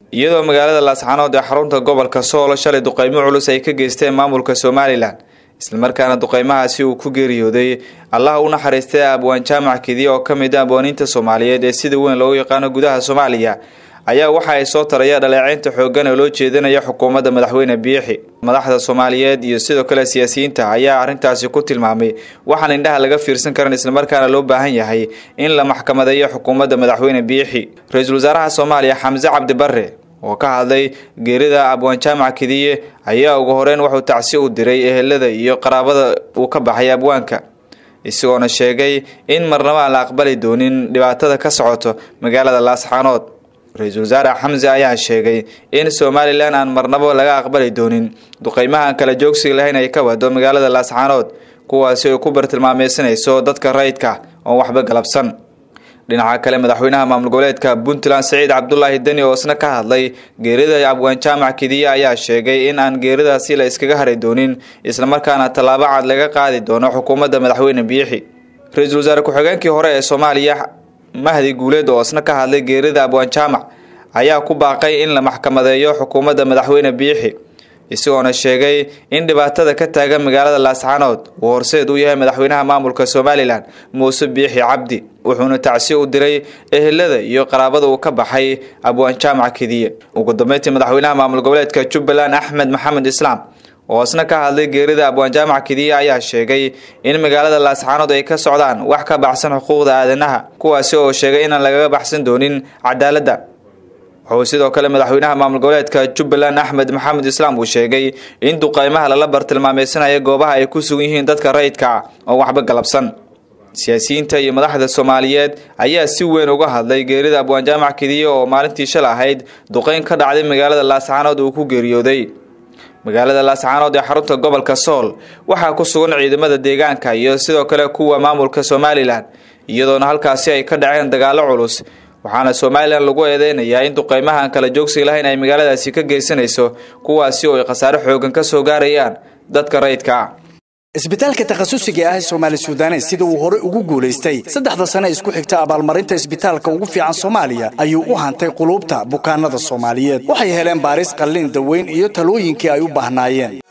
iyadoo magaalada laascaanood ee xarunta gobolka sool shalay duqeymo culus ay ka geysteen maamulka somalilan islamarkaana duqeymahaasi uu ku geeriyooday allaha u naxariistay abwaan jaamac kidiye oo ka mid a abwaaniinta soomaaliyeed ee sida weyn loogu yaqaano gudaha soomaaliya ayaa waxa ay soo taraya dhaleeceynta xooggan oo loo jeedinaya xukuumadda madaxweyne biixi madaxda soomaaliyeed iyo sidoo kale siyaasiyiinta ayaa arrintaasi ku tilmaamay waxaan indhaha laga fiirsan karan islamarkaana loo baahan yahay in la maxkamadeeyo xukuumadda madaxweyne biixi ra-iisul wasaaraha soomaaliya xamse cabdi barre oo ka hadlay geerida abwaan jaamac kidiye ayaa ugu horeyn wuxuu tacsi u diray ehelada iyo qaraabada uu ka baxay abwaanka isagoona sheegay in marnaba aan la aqbali doonin dhibaatada ka socoto magaalada laascaanood ra-iisul wasaare xamse ayaa sheegay in somalilan aan marnabo laga aqbali doonin duqeymaha aan kala joogsiga lahayn ay ka wado magaalada laascaanood kuwaasi ay ku bartilmaameysanayso dadka rayidka oon waxba galabsan dhinaca kale madaxweynaha maamul goboleedka puntland saciid cabdulaahi deni oo isna ka hadlay geerida abwaan jaamac kidiye ayaa sheegay in aan geeridaasi la iskaga hari doonin islamarkaana tallaabo cad laga qaadi doono xukuumadda madaxweyne biixi ra-iisul wasaare ku-xigeenkii hore ee soomaaliya mahdi guuleed oo isna ka hadlay geerida abwaan jaamac ayaa ku baaqay in la maxkamadeeyo xukuumadda madaxweyne biixi isagoona sheegay in dhibaatada ka taagan magaalada laascaanood uu horseed u yahay madaxweynaha maamulka somalilan muuse biixi cabdi wuxuuna tacsi u diray ehelada iyo qaraabada uu ka baxay abwaan jaamac kidiye ugu dambeyntii madaxweynaha maamul goboleedka jubbaland axmed maxamed islaam oo isna ka hadlay geerida abwaan jaamac kidiye ayaa sheegay in magaalada laascaanood ay ka socdaan wax ka baxsan xuquuqda aadanaha kuwaasi oo sheegay inaan lagaga baxsan doonin cadaaladda wuxuu sidoo kale madaxweynaha maamul goboleedka jubbaland axmed maxamed islaam uu sheegay in duqeymaha lala bartilmaameysanaya goobaha ay ku sugan yihiin dadka rayidka ah oo waxba galabsan siyaasiyiinta iyo madaxda soomaaliyeed ayaa si weyn uga hadlay geerida abwaan jaamac kidiye oo maalintii shal ahayd duqeyn ka dhacday magaalada laascaanood uu ku geeriyooday magaalada laascaanood ee xarunta gobolka sool waxaa ku sugan ciidamada deegaanka iyo sidoo kale kuwa maamulka somalilan iyadoona halkaasi ay ka dhaceen dagaalo culus waxaana somalilan lagu eedeynayaa in duqeymaha aan kala joogsiga lahayn ay magaaladaasi ka geysanayso kuwaasi oo ay khasaare xoogan ka soo gaarayaan dadka rayidka ah isbitaalka takhasusiga ah ee soomaali sudanes sida uu horey ugu guulaystay saddexda sane isku xigta abaalmarinta isbitaalka ugu fiican soomaaliya ayuu u hantay quluubta bukaanada soomaaliyeed waxay heleen baaris qallin daweyn iyo talooyinkii ay u baahnaayeen